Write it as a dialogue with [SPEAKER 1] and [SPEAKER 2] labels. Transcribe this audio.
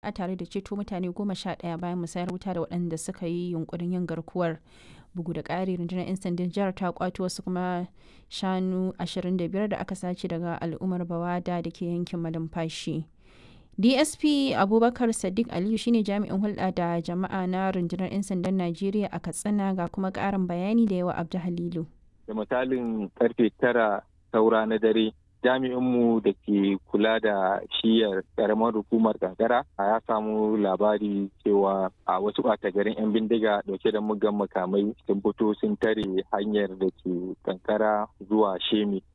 [SPEAKER 1] jama'a tare da ceto mutane goma sha ɗaya bayan musayar wuta da waɗanda suka yi yunkurin yin garkuwar bugu da ƙari rundunar 'yan sandan jihar ta kwato wasu kuma shanu 25 da aka sace daga al'ummar bawada da ke yankin malumfashi dsp abubakar sadiq aliyu shine jami'in hulɗa da jama'a na rundunar 'yan sandan najeriya a katsina ga kuma ƙarin bayani da yawa abdu halilu
[SPEAKER 2] da misalin karfe tara saura na dare jami'inmu da ke kula da shiyar karamar hukumar kankara ya samu labari cewa a wasu ɓata garin 'yan bindiga dauke da mugan makamai sun fito sun tare hanyar da ke kankara zuwa shemi